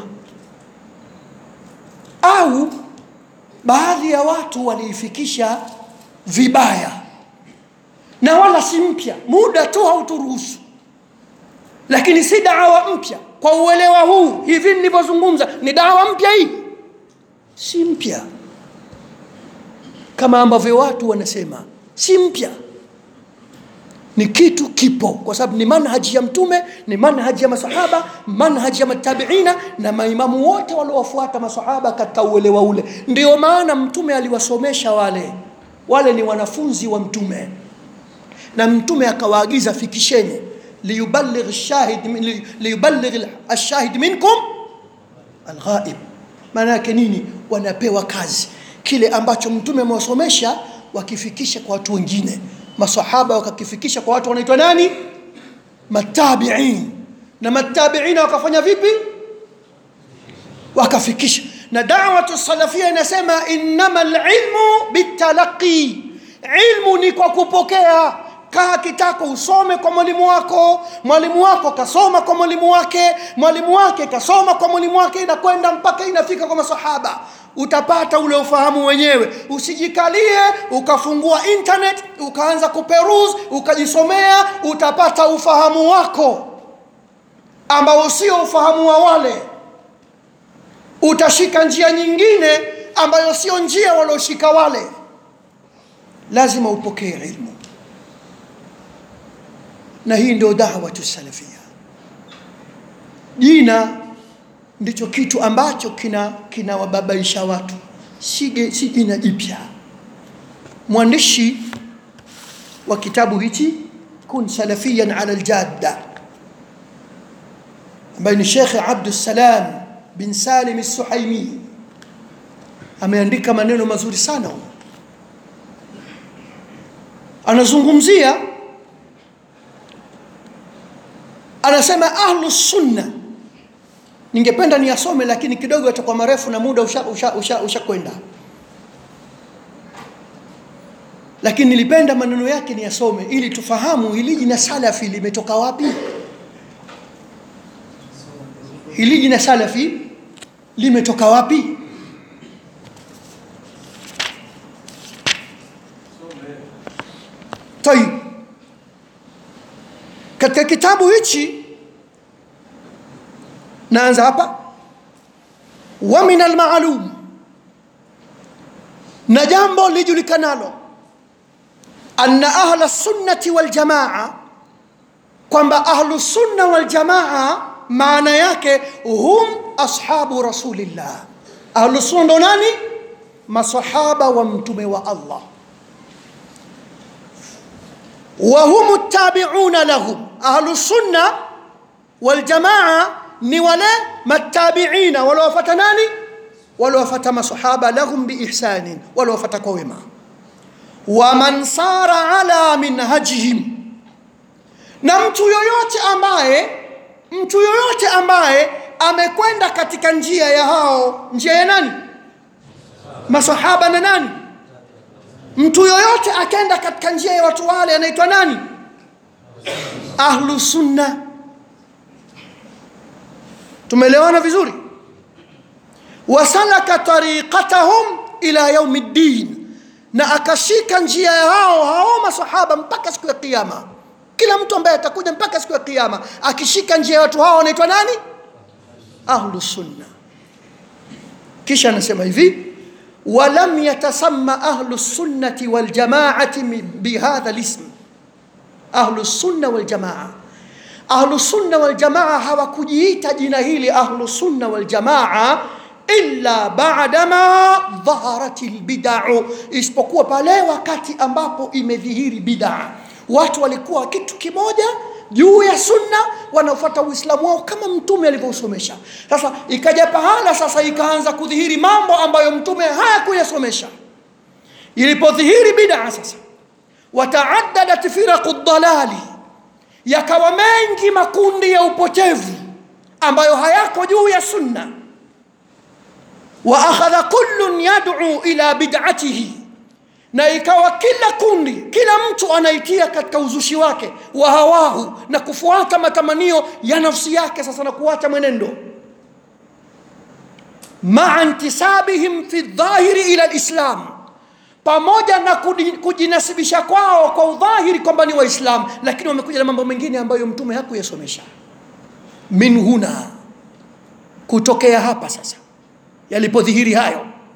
au baadhi ya watu waliifikisha vibaya na wala si mpya muda tu hauturuhusu lakini si dawa mpya kwa uelewa huu hivi nilivyozungumza ni dawa mpya hii si mpya kama ambavyo watu wanasema si mpya ni kitu kipo kwa sababu ni manhaji ya mtume ni manhaji ya masahaba manhaji ya matabiina na maimamu wote waliowafuata masahaba katika uelewa ule ndio maana mtume aliwasomesha wale wale ni wanafunzi wa mtume na mtume akawaagiza fikisheni liyuballigh shahid li- liyuballigh ashahid minkum alghaib maana yake nini wanapewa kazi kile ambacho mtume amewasomesha wakifikisha kwa watu wengine masahaba wakakifikisha kwa watu wanaitwa nani matabiin na matabiina wakafanya vipi wakafikisha na dawatu salafia inasema innama lilmu bitalaqi ilmu ni kwa kupokea kaa kitako usome kwa mwalimu wako mwalimu wako kasoma kwa mwalimu wake mwalimu wake kasoma kwa mwalimu wake inakwenda mpaka inafika kwa masahaba utapata ule ufahamu wenyewe usijikalie ukafungua internet ukaanza kuperuse ukajisomea utapata ufahamu wako ambao sio ufahamu wa wale utashika njia nyingine ambayo sio njia walioshika wale lazima upokee ilmu na hii ndio dawatu salafia jina ndicho kitu ambacho kina kinawababaisha watu si ge- si jina jipya mwandishi wa kitabu hichi kun salafiyan ala aljadda ambaye ni shekhe abdussalam bin salim suhaimi ameandika maneno mazuri sana huko anazungumzia anasema ahlu sunna ningependa niyasome lakini kidogo yatakuwa marefu na muda ushakwenda usha, usha, usha kwenda. lakini nilipenda maneno yake niyasome ili tufahamu hili jina salafi limetoka wapi hili jina salafi limetoka wapi tayib katika kitabu hichi naanza hapa wa min almaalum na jambo lijulikanalo anna ahla sunnati waljamaa kwamba ahlu sunna waljamaa maana yake hum ashabu rasulillah ahlu sunna ndo nani masahaba wa mtume wa allah وهم التابعون لهم أهل السنة والجماعة ni wale matabiina waliowafata nani waliowafata masahaba lahum biihsanin waliowafata kwa wema waman sara ala minhajihim na mtu yoyote ambaye mtu yoyote ambaye amekwenda katika njia ya hao njia ya nani masahaba na nani mtu yoyote akenda katika njia ya watu wale anaitwa nani ahlu sunna tumeelewana vizuri wasalaka tariqatahum ila yaumi ddin na akashika njia ya hao hao masahaba mpaka siku ya kiyama kila mtu ambaye atakuja mpaka siku ya kiyama akishika njia ya watu hao anaitwa nani ahlu sunna kisha anasema hivi ولم يتسمى أهل السنة والجماعة بهذا الاسم أهل السنة والجماعة أهل السنة والجماعة hawakujiita jina hili أهل السنة والجماعة إلا بعدما ظهرت البدع isipokuwa pale wakati ambapo imedhihiri bid'a watu walikuwa kitu kimoja juu ya sunna wanaofuata uislamu wao kama mtume alivyosomesha sasa ikaja pahala sasa ikaanza kudhihiri mambo ambayo mtume hayakuyasomesha ilipodhihiri bid'a sasa wataaddadat firaqu dalali yakawa mengi makundi ya upotevu ambayo hayako juu ya sunna wa akhadha kullun yad'u ila bid'atihi na ikawa kila kundi kila mtu anaitia katika uzushi wake wa hawahu na kufuata matamanio ya nafsi yake sasa na kuacha mwenendo maa intisabihim fi dhahiri ila lislam pamoja na kujinasibisha kwao kwa udhahiri kwamba ni waislamu lakini wamekuja na mambo mengine ambayo mtume hakuyasomesha min huna kutokea hapa sasa yalipodhihiri hayo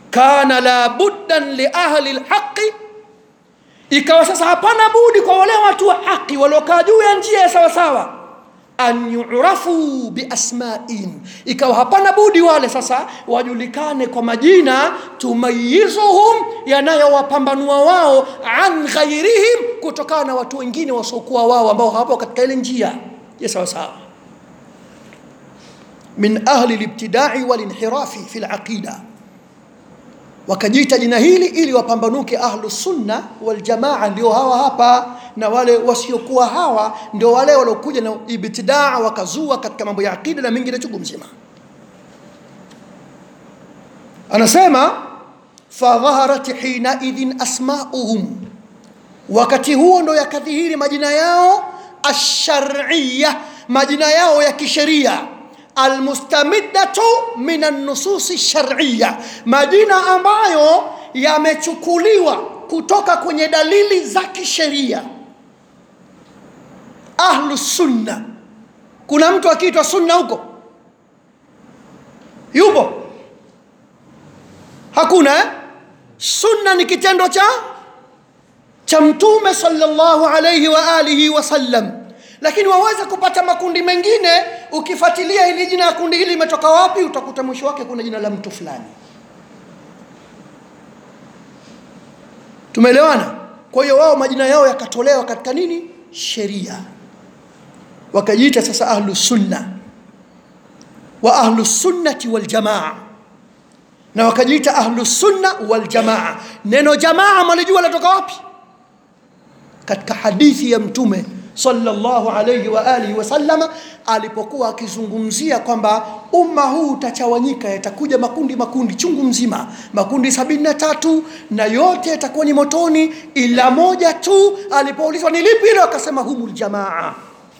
kana la buddan li ahli lhaqi ikawa sasa hapana budi kwa wale watu wa haki waliokaa juu ya njia ya sawasawa an yurafu biasmain ikawa hapana budi wale sasa wajulikane kwa majina tumayizuhum yanayowapambanua wao an ghairihim kutokana na watu wengine wasiokuwa wao ambao hawapo katika ile njia ya sawasawa min ahli libtidai walinhirafi fi laqida wakajiita jina hili ili wapambanuke ahlu sunna waljamaa ndio hawa hapa na wale wasiokuwa hawa ndio wale waliokuja na ibtidaa wakazua katika mambo ya aqida na mengine chungu mzima anasema fadhaharat hinaidhin asmauhum wakati huo ndo yakadhihiri majina yao alshariya majina yao ya kisheria almustamidatu min annususi shariya majina ambayo yamechukuliwa kutoka kwenye dalili za kisheria ahlu sunna kuna mtu akiitwa sunna huko yupo hakuna eh? sunna ni kitendo cha cha mtume sallallahu alayhi wa alihi wasallam lakini waweza kupata makundi mengine ukifuatilia hili jina ya kundi hili limetoka wapi utakuta mwisho wake kuna jina la mtu fulani tumeelewana kwa hiyo wao majina yao yakatolewa katika nini sheria wakajiita sasa ahlu sunna wa ahlu sunnati waljamaa na wakajiita ahlu sunna waljamaa neno jamaa malijua latoka wapi katika hadithi ya mtume sallallahu alayhi wa alihi wasallama alipokuwa akizungumzia kwamba umma huu utachawanyika yatakuja makundi makundi chungu mzima makundi sabini na tatu na yote yatakuwa ni motoni ila moja tu alipoulizwa ni lipi hilo akasema humul jamaa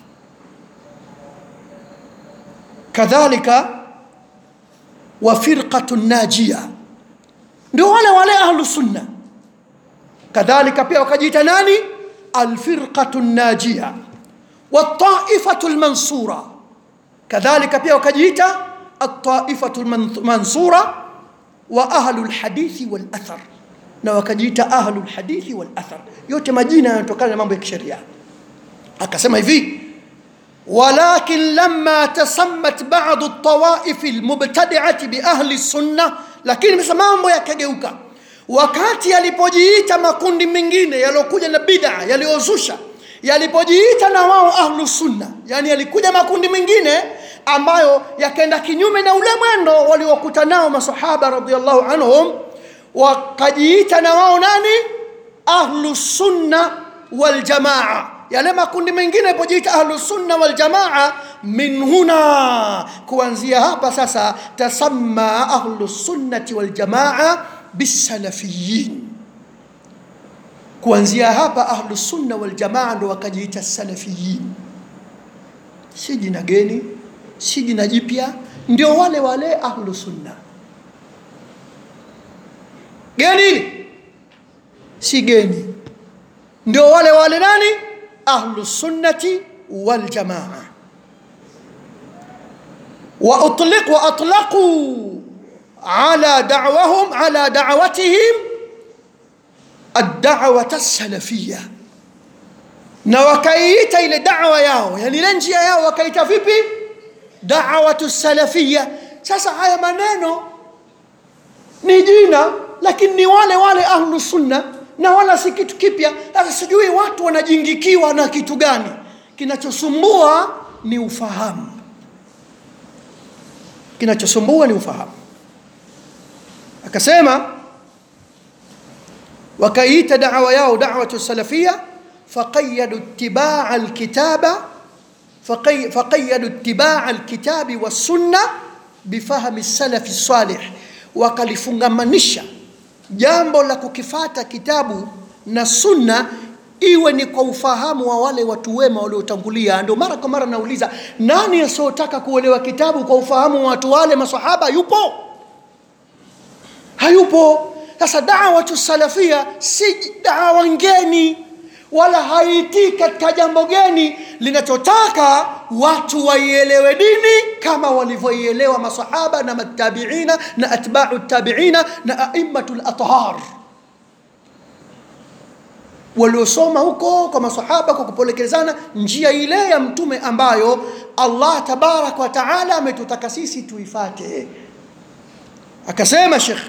kadhalika wa firqatu najia ndio wale wale ahlu sunna kadhalika pia wakajiita nani alfirqatu najia wataifatu lmansura kadhalika pia wakajiita altaifatu lmansura wa ahlu lhadithi walathar na wakajiita ahlu lhadithi walathar yote majina yanatokana na mambo ya kisheria akasema hivi ولكن لما تسمت بعض الطوائف المبتدعة بأهل السنة lakini sasa mambo yakageuka wakati yalipojiita makundi mengine yaliokuja na bid'a yaliyozusha yalipojiita na wao ahlu sunna yani yalikuja makundi mengine ambayo yakaenda kinyume na ule mwendo waliokuta nao masahaba radhiallahu anhum wakajiita na wao nani ahlu sunna waljamaa yale makundi mengine yalipojiita ahlu sunna waljamaa min huna kuanzia hapa sasa tasamma ahlu sunnati waljamaa bisalafiyin kuanzia hapa ahlu sunna waljamaa ndo wakajiita salafiyin si jina geni si jina jipya ndio wale wale ahlu sunna geni si geni ndio wale wale nani ahlu sunnati waljamaa وأطلق وأطلقوا على دعوهم على دعوتهم الدعوة السلفية na wakaiita ile dawa yao yani ile njia yao wakaita vipi dawatu salafia sasa haya maneno ni jina lakini ni wale wale ahlu sunna na wala si kitu kipya sasa sijui watu wanajingikiwa na kitu gani kinachosumbua ni ufahamu kinachosumbua ni ufahamu akasema wakaiita dawa yao dawatu salafia faqayyadu ittibaa alkitaba faqayyadu ittibaa alkitabi wassunna bifahmi salafi salih wakalifungamanisha jambo la kukifata kitabu na sunna iwe ni kwa ufahamu wa wale watu wema waliotangulia ndio mara kwa mara nauliza nani asiyotaka kuelewa kitabu kwa ufahamu wa watu wale masahaba yupo hayupo sasa dawatu salafia si dawa ngeni wala haitii katika jambo geni linachotaka watu waielewe dini kama walivyoielewa masahaba na matabiina na atbau tabiina na aimmatu lathhar waliosoma huko kwa masahaba kwa kupolekezana njia ile ya mtume ambayo allah tabaraka wa taala ametutaka sisi tuifate akasema shekh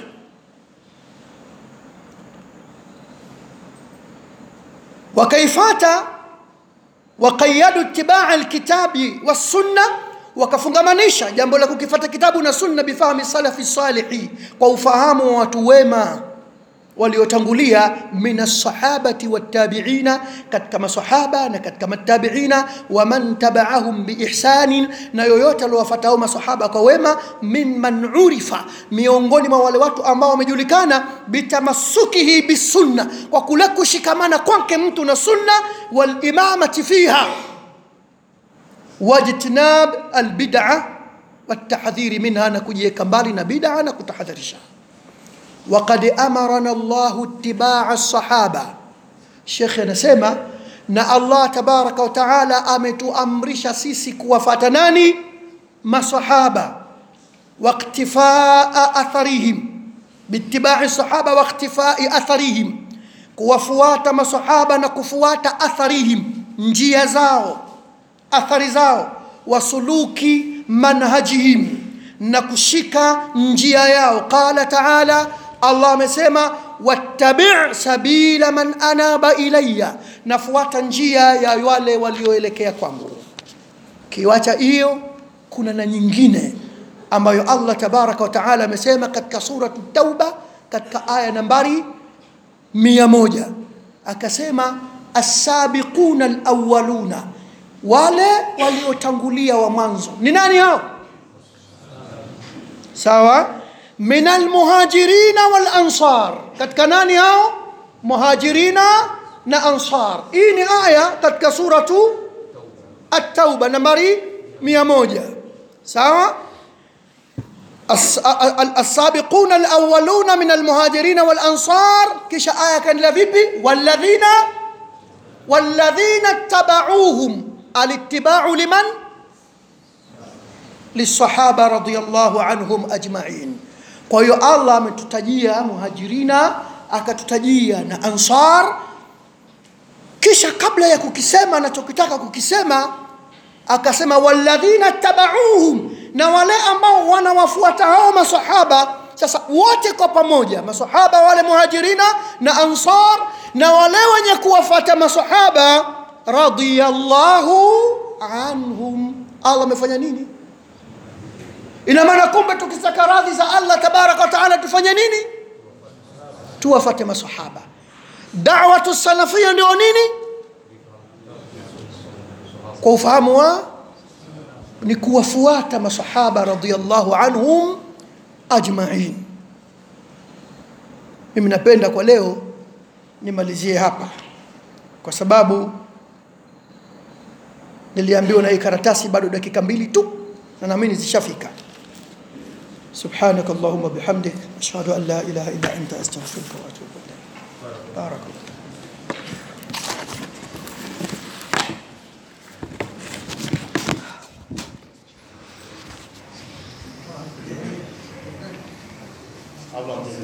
wakaifata waqayadu itibaa alkitabi wassunna wakafungamanisha jambo la kukifata kitabu na sunna bifahmi salafi salihi kwa ufahamu wa watu wema waliotangulia min alsahabati wattabiina katika masahaba na katika matabiina waman tabaahum biihsanin na yoyote aliowafatao masahaba kwa wema mimman urifa miongoni mwa wale watu ambao wamejulikana bitamassukihi bisunna kwa kule kushikamana kwake mtu na sunna walimamati fiha wajtinab albid'a والتحذير منها نكوجيك mbali na bid'a na kutahadharisha وقد أمرنا الله اتباع الصحابة شيخ نسمع na Allah tabaraka wa taala ametuamrisha sisi kuwafata nani masahaba waktifaa atharihim biitibai sahaba waktifai atharihim kuwafuata masahaba na kufuata atharihim njia zao athari zao wasuluki manhajihim na kushika njia yao qala taala allah amesema wattabi sabila man anaba ilayya nafuata njia ya wale walioelekea kwangu kiwacha hiyo kuna na nyingine ambayo allah tabaraka wa taala amesema katika suratu tauba katika aya nambari mia moja akasema assabiquna alawaluna wale waliotangulia wa mwanzo ni nani hao sawa min almuhajirina walansar katika nani hao muhajirina na ansar hii ni aya katika suratu at-tauba nambari mia moja sawa السابقون الأولون من المهاجرين والأنصار كش آية كان لفيبي والذين والذين اتبعوهم الاتباع لمن للصحابة رضي الله عنهم أجمعين kwa hiyo allah ametutajia muhajirina akatutajia na ansar kisha kabla ya kukisema anachokitaka kukisema akasema walladhina tabauhum na wale ambao wanawafuata hao masahaba sasa wote kwa pamoja masahaba wale muhajirina na ansar na wale wenye kuwafuata masahaba radiyallahu anhum allah amefanya nini ina maana kumbe tukitaka radhi za allah tabaraka wa taala tufanye nini tuwafate masahaba dawatu salafia ndio nini kwa ufahamu wa ni kuwafuata masahaba radhiallahu anhum ajmain mimi napenda kwa leo nimalizie hapa kwa sababu niliambiwa na hii karatasi bado dakika mbili tu na naamini zishafika سبحانك اللهم بحمدك أشهد أن لا إله إلا أنت أستغفرك وأتوب إليك بارك الله